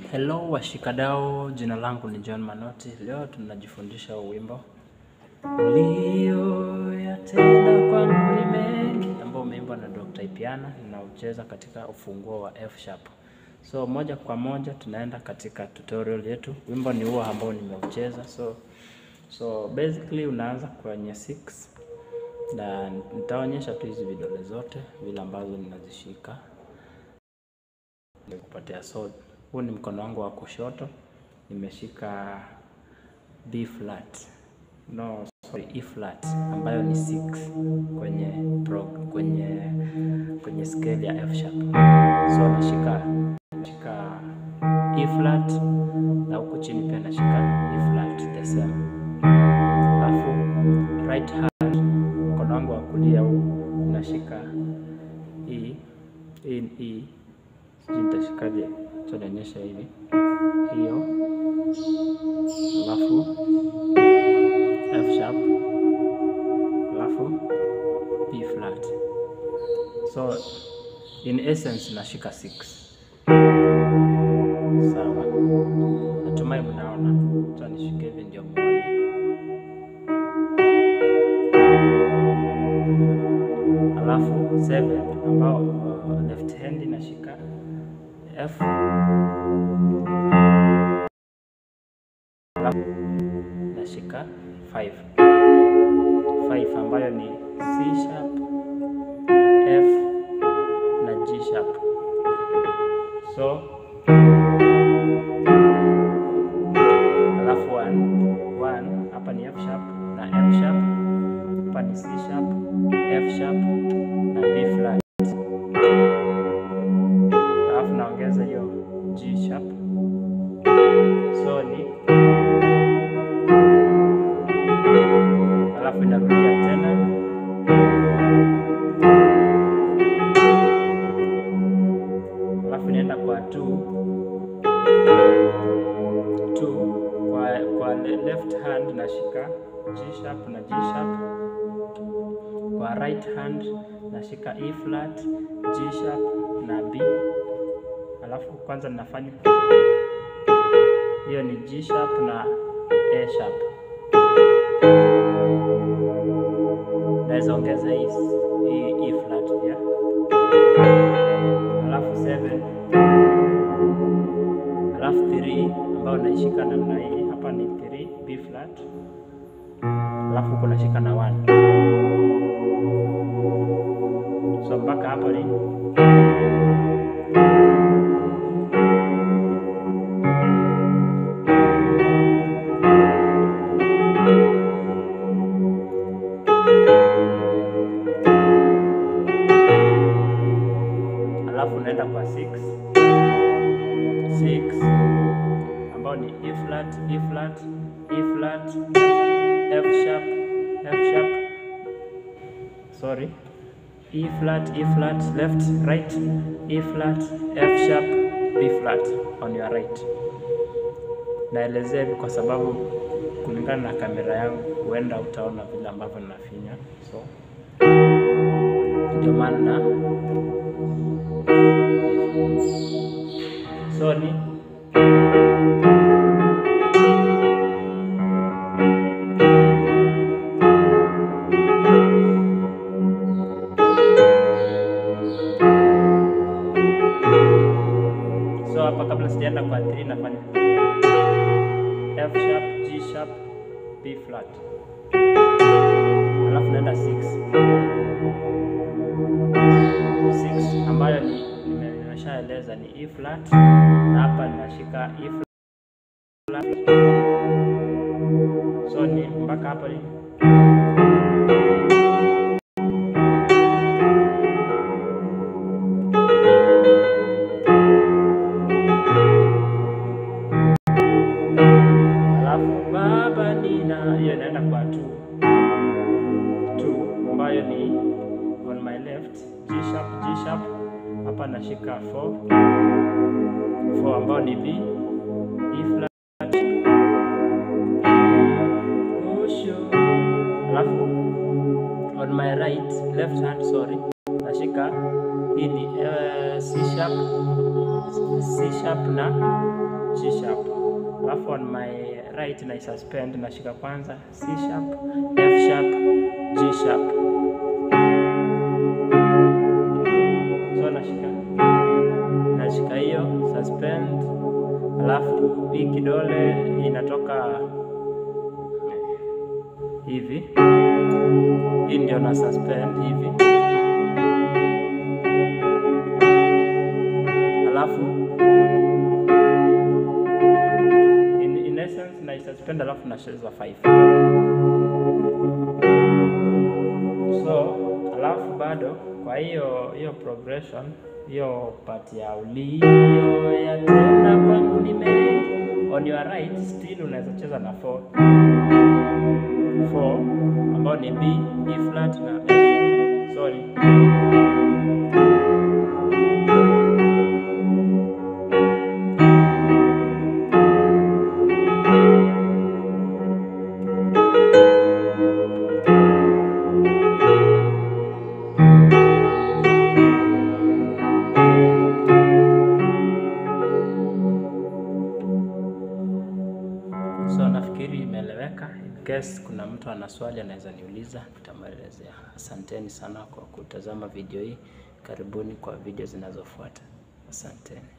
Hello washikadau, jina langu ni John Manoti. Leo tunajifundisha wimbo uliyoyatenda kwangu ni mengi, ambao umeimbwa na Dr. Ipiana, ninaucheza katika ufunguo wa F sharp. So moja kwa moja tunaenda katika tutorial yetu. Wimbo ni huo ambao nimeucheza. So so basically unaanza kwenye 6 na nitaonyesha tu hizi vidole zote vile ambazo ninazishika nikupatia so huu ni mkono wangu wa kushoto nimeshika B flat no sorry E flat ambayo ni 6 kwenye pro, kwenye kwenye scale ya F sharp so nashika nashika E flat na huku chini pia nashika E flat the same alafu right hand mkono wangu wa kulia huu nashika E E E sijui nitashikaje so nionyesha hivi hiyo alafu F sharp alafu B flat so in essence nashika 6 sawa natumai mnaona so nishike hivi ndio muone alafu 7 ambao uh, left hand nashika F nashika 5 5 ambayo ni C sharp F na G sharp so alafu 1 1 hapa ni F sharp na F sharp hapa ni C sharp F sharp na B flat alafu naongeza hiyo G sharp so ni alafu inarudia tena alafu inaenda kwa 2 2 kwa, kwa le- left hand nashika G sharp na G sharp kwa right hand nashika E flat G sharp na B alafu kwanza ninafanya hiyo ni G sharp na A sharp naweza ongeza hii hii E flat pia alafu 7 alafu 3 ambayo naishika namna hii hapa ni 3 B flat alafu huko nashika na 1 so mpaka hapo ni alafu unaenda kwa 6 6 ambao ni E flat E flat E flat F sharp F sharp sorry E flat E flat left right E flat F sharp B flat on your right. Naelezea hivi kwa sababu kulingana na kamera yangu huenda utaona vile ambavyo ninafinya, so ndio maana na so ni so hapa kabla sijaenda kwa 3 nafanya F sharp, G sharp, B flat, alafu naenda 6 6 ambayo ni nime- nimeshaeleza ni E flat, na hapa ninashika E flat, so ni mpaka hapa ni alafu baba nina hiyo inaenda kwa 2 2 ambayo ni on my left G sharp G sharp hapa nashika 4 4 ambayo ni B E flat Osho. alafu on my right left hand sorry nashika hii ni uh, C sharp C sharp na G sharp, alafu on my right na suspend, nashika kwanza C sharp, F sharp, G sharp, so nashika nashika hiyo suspend, alafu hii kidole inatoka hivi, hii ndio na suspend hivi, alafu in, in essence na suspend, alafu nacheza 5 so, alafu bado kwa hiyo hiyo progression hiyo part ya ulio ya tena kwangu ni mengi, on your right still unaweza cheza na 4 4 ambao ni B, E flat na F. Sorry. So nafikiri imeeleweka. In case kuna mtu ana swali anaweza niuliza, nitamwelezea. Asanteni sana kwa kutazama video hii. Karibuni kwa video zinazofuata. Asanteni.